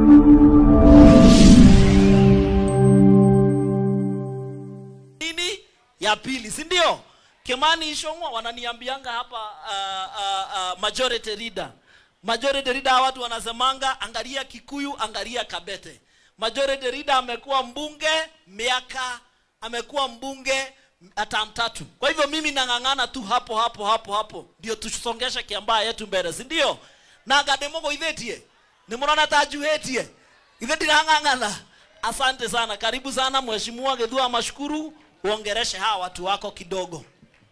nini ya pili si ndio kimani ishongwa wananiambianga hapa uh, uh, uh, majority leader majority leader hawa watu wanasemanga angalia kikuyu angalia kabete majority leader amekuwa mbunge miaka amekuwa mbunge term tatu kwa hivyo mimi nang'ang'ana tu hapo hapo hapo hapo ndio tusongeshe kiambaa yetu mbele si ndio na gademogo ithetie nimurona tajuhetie ithe ndirang'ang'ana asante sana karibu sana mheshimiwa gedhua mashukuru uongereshe hawa watu wako kidogo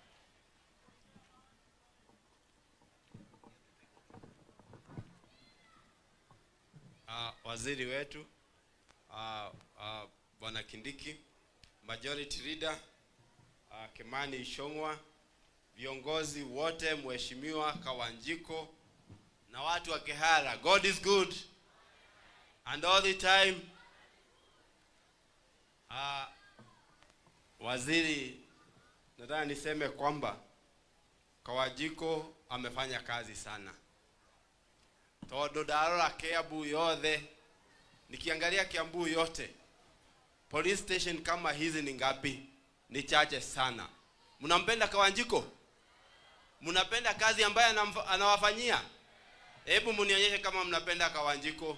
uh, waziri wetu uh, uh, bwana Kindiki, majority leader uh, Kimani Ishongwa, viongozi wote, mheshimiwa Kawanjiko na watu wa Kihara. God is good and all the time. Uh, waziri, nataka niseme kwamba Kawanjiko amefanya kazi sana tondu ndarora kiambu yothe nikiangalia kiambu yote police station kama hizi ni ngapi ni chache sana mnampenda kawanjiko mnapenda kazi ambayo anamfa- anawafanyia hebu mnionyeshe kama mnapenda kawanjiko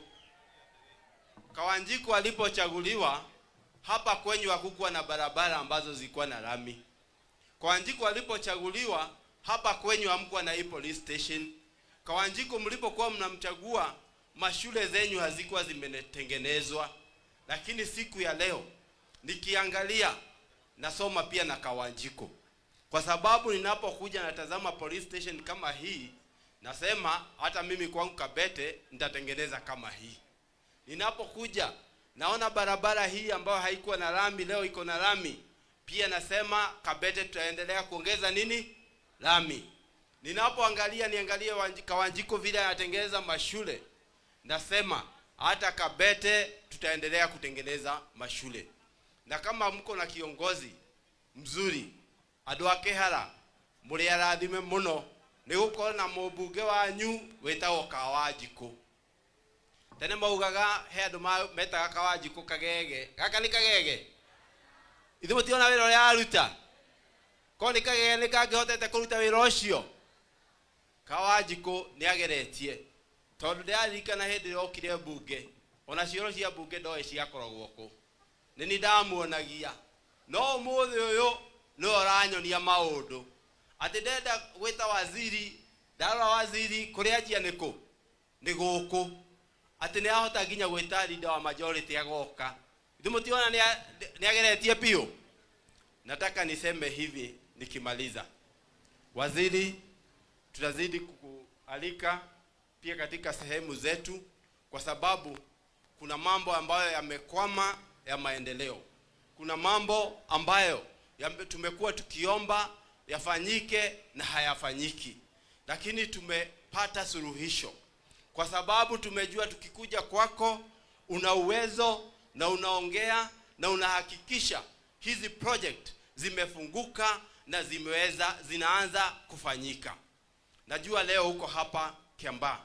kawanjiko alipochaguliwa hapa kwenyu hakukuwa na barabara ambazo zilikuwa na lami kawanjiko alipochaguliwa hapa kwenyu hamkuwa na hii police station Kawanjiko mlipokuwa mnamchagua mashule zenyu hazikuwa zimetengenezwa, lakini siku ya leo nikiangalia nasoma pia na Kawanjiko, kwa sababu ninapokuja natazama police station kama hii, nasema hata mimi kwangu Kabete nitatengeneza kama hii. Ninapokuja naona barabara hii ambayo haikuwa na lami, leo iko na lami, pia nasema Kabete tutaendelea kuongeza nini lami ninapoangalia niangalie Wanji- Kawanjiko vile anatengeneza mashule, nasema hata Kabete tutaendelea kutengeneza mashule, na kama mko na kiongozi mzuri andå a kä hara må rä arathime må no nä gå korwo na må mbunge wanyu wä tagwo kawanjikå tene maugaga he andå ma- metaga kawanjikå kagege gaka nä kagege ithe må tiona wä ra å rä a aruta korwo nä kagege nä kangä hotete kå ruta wä ra å cio kawanjikå nä ageretie tondå ndä raririkana hä ndä ä rä okire mbunge ona cioro cia mbunge ndoä ciakoragwo kå nä ni ndamuonagia no å må thä å yå nä we å ranyonia maå ndå atä ndenda gwä ta waziri ndarora waziri kå rä anjia nä kå nä gå kå atä nä ahota nginya gwä ta rinda wa majority agoka ithe må tiona nä ageretie biå nataka niseme hivi nikimaliza waziri tutazidi kukualika pia katika sehemu zetu kwa sababu kuna mambo ambayo yamekwama ya maendeleo kuna mambo ambayo yame- tumekuwa tukiomba yafanyike na hayafanyiki lakini tumepata suluhisho kwa sababu tumejua tukikuja kwako una uwezo na unaongea na unahakikisha hizi project zimefunguka na zimeweza zinaanza kufanyika najua leo huko hapa kiambaa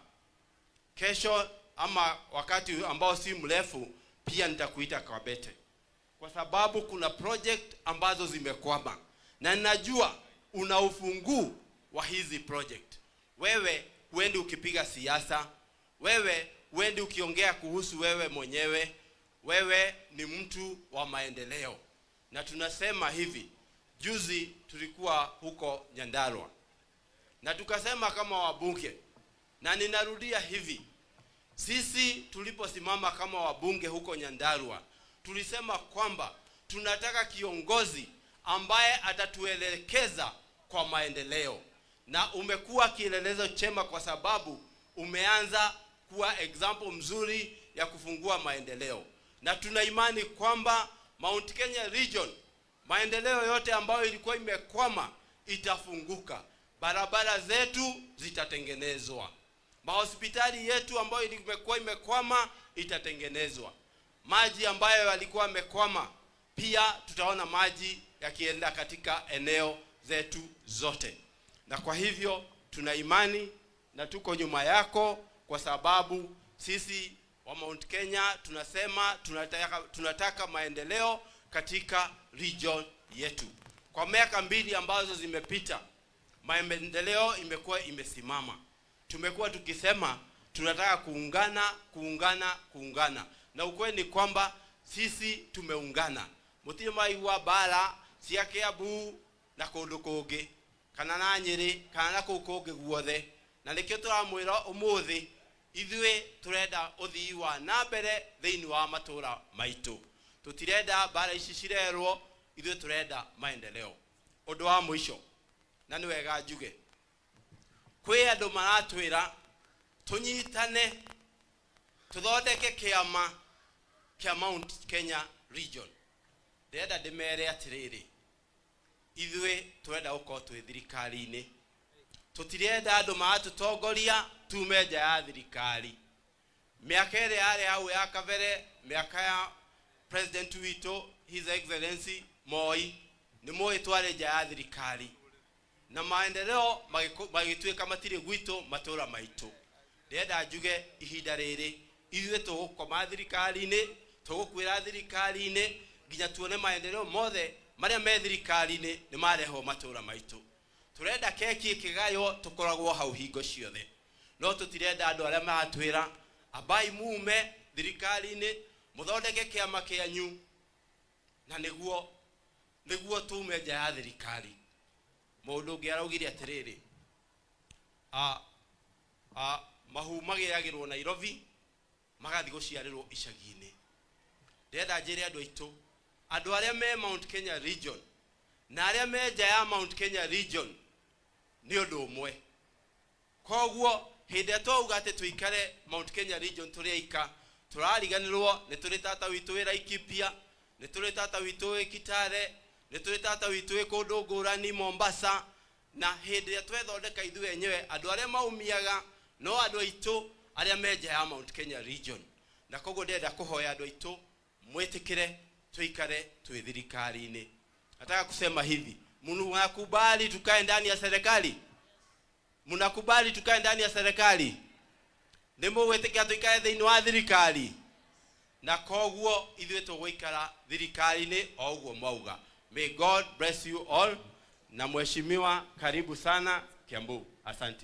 kesho ama wakati ambao si mrefu pia nitakuita kabete kwa sababu kuna project ambazo zimekwama na ninajua una ufunguu wa hizi project wewe huendi ukipiga siasa wewe huendi ukiongea kuhusu wewe mwenyewe wewe ni mtu wa maendeleo na tunasema hivi juzi tulikuwa huko nyandarwa na tukasema kama wabunge na ninarudia hivi sisi tuliposimama kama wabunge huko nyandarua tulisema kwamba tunataka kiongozi ambaye atatuelekeza kwa maendeleo na umekuwa kielelezo chema kwa sababu umeanza kuwa example mzuri ya kufungua maendeleo na tuna imani kwamba mount kenya region maendeleo yote ambayo ilikuwa imekwama itafunguka barabara zetu zitatengenezwa mahospitali yetu ambayo imekuwa imekwama itatengenezwa maji ambayo yalikuwa yamekwama pia tutaona maji yakienda katika eneo zetu zote na kwa hivyo tuna imani na tuko nyuma yako kwa sababu sisi wa Mount Kenya tunasema tunataka, tunataka maendeleo katika region yetu. Kwa miaka mbili ambazo zimepita, maendeleo imekuwa imesimama. Tumekuwa tukisema tunataka kuungana, kuungana, kuungana, na ukweli ni kwamba sisi tumeungana. Mutirĩ maigua mbara cia Kiambu na kũndũ kũngĩ kana na Nyĩrĩ kana na kũu kũngĩ guothe, na nĩkĩo tũramwĩra ũmũthĩ ithuĩ tũrenda ũthii wa na mbere thĩinĩ wa matũũra maitũ tũtirenda mbara ici cirerwo ithuĩ tũrenda maendeleo ũndũ wa mũico na nĩ wega njuge kwĩ andũ maratwĩra tũnyitane tũthondeke kĩama kĩa Mount Kenya region ndĩrenda ndĩmere atĩrĩrĩ ithuĩ tũrenda gũkorwo twĩ thirikari-inĩ tũtirenda andũ maratũtongoria tume nja ya thirikari mĩaka ĩrĩa yarĩ hau ya kabere mĩaka ya president witũ his excellency moi nĩ mũĩ twarĩ nja ya thirikari na maendeleo magĩkũ- magĩtuĩka matirĩ gwitũ matũũra maitũ ndĩrenda njuge ihinda rĩrĩ ithuĩ tũgũkoma thirikari-inĩ tũgũkwĩra thirikari-inĩ nginya tuone maendeleo mothe marĩa me thirikari-inĩ nĩ marehwo matũũra maitũ tũrenda keki ĩkĩgaywo tũkoragwo hau hingo ciothe no tũtirenda andũ arĩa maratwĩra ambai mume thirikari-inĩ mũthondeke kĩama kĩanyu na nĩguo nĩguo tume nja ya thirikari mũndũ ũngĩ araugire atĩrĩrĩ a a mahu magĩagĩrwo nairobi magathiĩ gũciarĩrwo icagi-inĩ ndĩrenda njĩre andũ aitũ andũ arĩa me mount kenya region na arĩa me nja ya mount kenya region nĩ ũndũ ũmwe koguo hĩndĩ ĩrĩa twauga atĩ tũikare mount kenya region tũrĩ aika tũrariganĩrwo nĩ tũrĩ tata witũ wĩ laikipia nĩ tũrĩ tata witũ wĩ kitare nĩ tũrĩ tata witũ wĩ kũndũ ngũrani mombasa na hĩndĩ ĩrĩa twethondeka ithuĩ enyewe andũ arĩa maumiaga no andũ aitũ arĩa me nja ya mount kenya region na koguo ndĩrenda kũhoya andũ aitũ mwĩtĩkĩre tuikare twĩ thirikari-inĩ nataka kusema hivi mnakubali tukae ndani ya serikali mnakubali tukae ndani ya serikali nĩ mũgwĩtĩkia tuikare thĩinĩ wa thirikari na koguo ithuĩ tũgũikara thirikari-inĩ o ũguo mwauga may god bless you all na mheshimiwa karibu sana kiambu asanti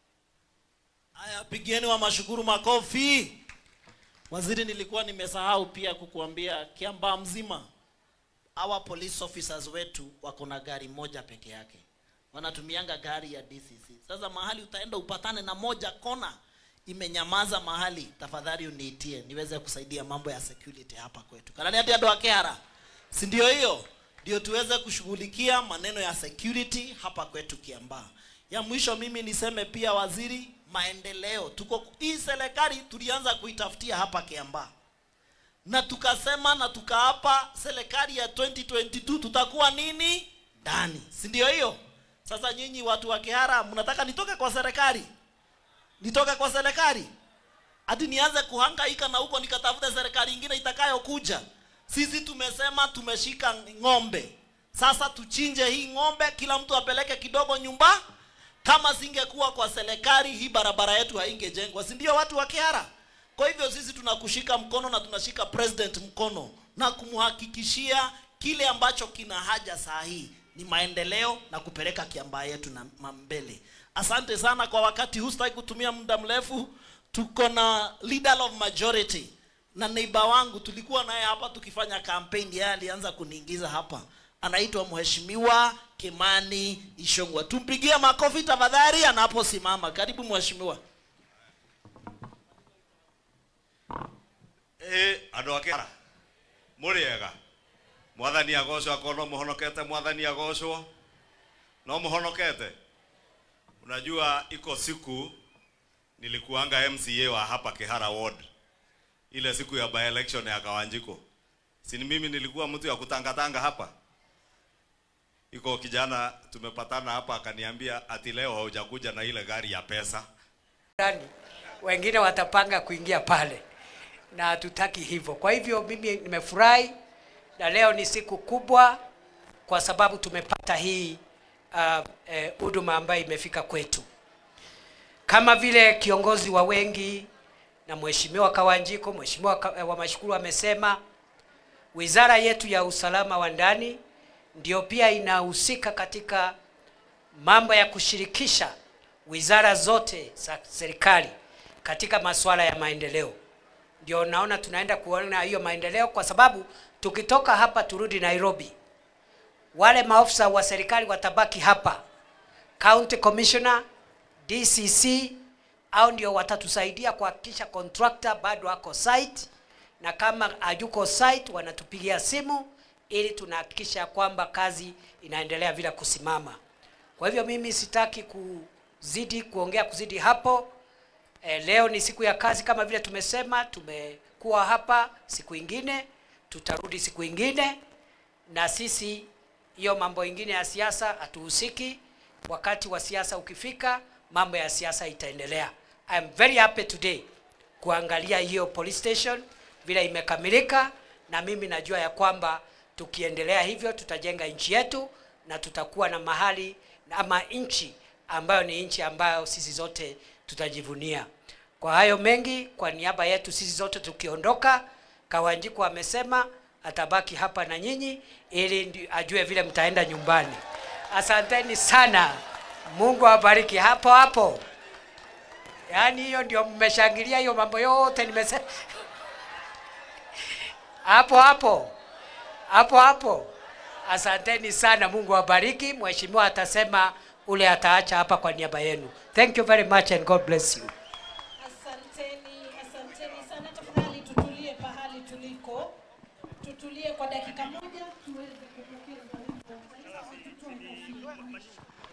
Haya, pigieni wa mashukuru makofi. Waziri, nilikuwa nimesahau pia kukuambia Kiambaa mzima hawa police officers wetu wako na gari moja peke yake, wanatumianga gari ya DCC. Sasa mahali utaenda upatane na moja kona imenyamaza mahali, tafadhali uniitie niweze kusaidia mambo ya security hapa kwetu. Kanani hati ado akehara, si ndio hiyo? Ndio tuweze kushughulikia maneno ya security hapa kwetu Kiambaa. Ya mwisho mimi niseme pia waziri, maendeleo tuko hii serikali tulianza kuitafutia hapa Kiambaa na tukasema na tukaapa serikali ya 2022 tutakuwa nini ndani, si ndio hiyo? Sasa nyinyi watu wa Kihara mnataka nitoke kwa serikali, nitoke kwa serikali hadi nianze kuhangaika na huko nikatafute serikali ingine itakayokuja? Sisi tumesema tumeshika ng'ombe, sasa tuchinje hii ng'ombe, kila mtu apeleke kidogo nyumba. Kama singekuwa kwa serikali, hii barabara yetu haingejengwa, si ndio watu wa Kihara? Kwa hivyo sisi tunakushika mkono na tunashika president mkono na kumhakikishia kile ambacho kina haja saa hii ni maendeleo na kupeleka Kiambaa yetu na ma- mbele. Asante sana kwa wakati huu, sitaki kutumia muda mrefu. Tuko na leader of majority na neighbor wangu, tulikuwa naye hapa tukifanya campaign, yeye alianza kuniingiza hapa, anaitwa Mheshimiwa Kimani Ishongwa. Tumpigie makofi tafadhali anaposimama. Karibu mheshimiwa. ĩ andũ a kĩara mũrĩega mwathani agocwo akorwo no mũhonokete mwathani agocwo no mũhonokete unajua iko siku nilikuanga mca wa hapa kihara ward ile siku ya by election ya kawanjiko sini mimi nilikuwa mtu ya kutangatanga hapa iko kijana tumepatana hapa akaniambia ati leo haujakuja na ile gari ya pesa fulani, wengine watapanga kuingia pale, na hatutaki hivyo. Kwa hivyo mimi nimefurahi, na leo ni siku kubwa kwa sababu tumepata hii uh, eh, huduma ambayo imefika kwetu. Kama vile kiongozi wa wengi na mheshimiwa Kawanjiko, mheshimiwa Ka- wa Mashukuru amesema wizara yetu ya usalama wa ndani ndio pia inahusika katika mambo ya kushirikisha wizara zote za serikali katika masuala ya maendeleo. Ndio naona tunaenda kuona hiyo maendeleo, kwa sababu tukitoka hapa turudi Nairobi, wale maofisa wa serikali watabaki hapa, county commissioner, DCC au ndio watatusaidia kuhakikisha contractor bado ako site, na kama hayuko site wanatupigia simu ili tunahakikisha kwamba kazi inaendelea bila kusimama. Kwa hivyo mimi sitaki kuzidi kuongea kuzidi hapo. E, leo ni siku ya kazi kama vile tumesema, tumekuwa hapa siku ingine, tutarudi siku ingine, na sisi hiyo mambo ingine ya siasa hatuhusiki. Wakati wa siasa ukifika, mambo ya siasa itaendelea. I am very happy today kuangalia hiyo police station vile imekamilika, na mimi najua ya kwamba tukiendelea hivyo tutajenga nchi yetu na tutakuwa na mahali ama nchi ambayo ni nchi ambayo sisi zote tutajivunia. Kwa hayo mengi, kwa niaba yetu sisi zote tukiondoka, Kawanjiku amesema atabaki hapa na nyinyi ili ndi- ajue vile mtaenda nyumbani. Asanteni sana, Mungu awabariki hapo hapo. Yaani hiyo ndio mmeshangilia hiyo mambo yote nimesema hapo hapo hapo hapo. Asanteni sana, Mungu awabariki. Mheshimiwa atasema ule ataacha hapa kwa niaba yenu. Thank you very much and God bless you. Asanteni, asanteni sana. Tafadhali tutulie pahali tuliko, tutulie kwa dakika moja tuweze kupokeza wimbo wa taifa. Tutoe kofia.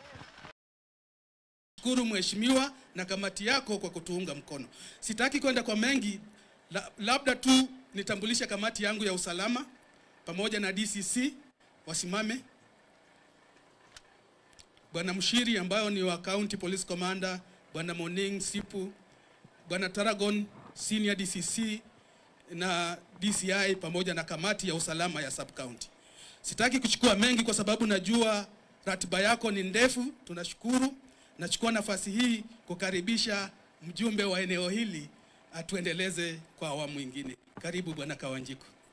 shukuru mheshimiwa na kamati yako kwa kutuunga mkono. Sitaki kwenda kwa mengi, la, labda tu nitambulishe kamati yangu ya usalama pamoja na DCC wasimame. Bwana Mshiri ambayo ni wa County Police Commander, Bwana Moning Sipu, Bwana Taragon Senior DCC na DCI pamoja na kamati ya usalama ya sub county. Sitaki kuchukua mengi kwa sababu najua ratiba yako ni ndefu. Tunashukuru. Nachukua nafasi hii kukaribisha mjumbe wa eneo hili atuendeleze kwa awamu ingine. Karibu Bwana Kawanjiko.